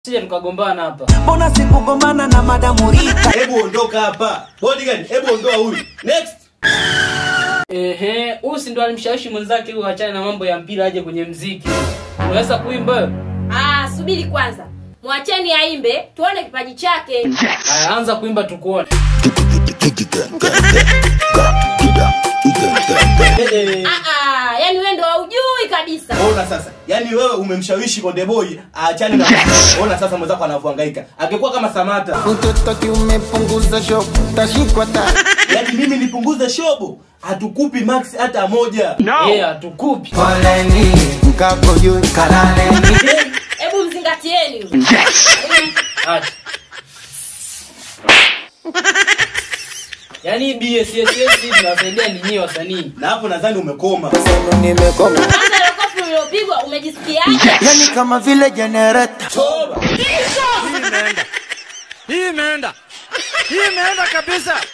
sije tukagombana hapa. mbona sikugombana na madamu Rita? Hebu ondoka hapa. Bodyguard, hebu ondoa huyu. Next. Ehe, huyu si ndo alimshawishi mwenzake huyu achane na mambo ya mpira aje kwenye mziki. Unaweza kuimba wewe? Ah, subiri kwanza. Mwacheni aimbe, tuone kipaji chake. Haya, anza kuimba tukuone. Eh, eh. Ah ah, yani wewe ndo haujui kabisa. Ona sasa. Yaani wewe umemshawishi Konde Boy aachane na Ona sasa mwenzako anavyohangaika. Angekuwa kama Samata. Mtoto kiumepunguza show, tashikwa ta. Yaani mimi nipunguze shobo. Hatukupi max hata moja. Yeye hatukupi. Poleni, mkako juu kalaleni. Hebu mzingatieni huyu. Acha. Yaani BSSS tunawasaidia ni nyinyi wasanii. Na hapo nadhani umekoma. Sema nimekoma. Kwanza ile kofi ulilopigwa umejisikiaje? Yani kama vile generator. Toba. Hii imeenda, hii imeenda kabisa.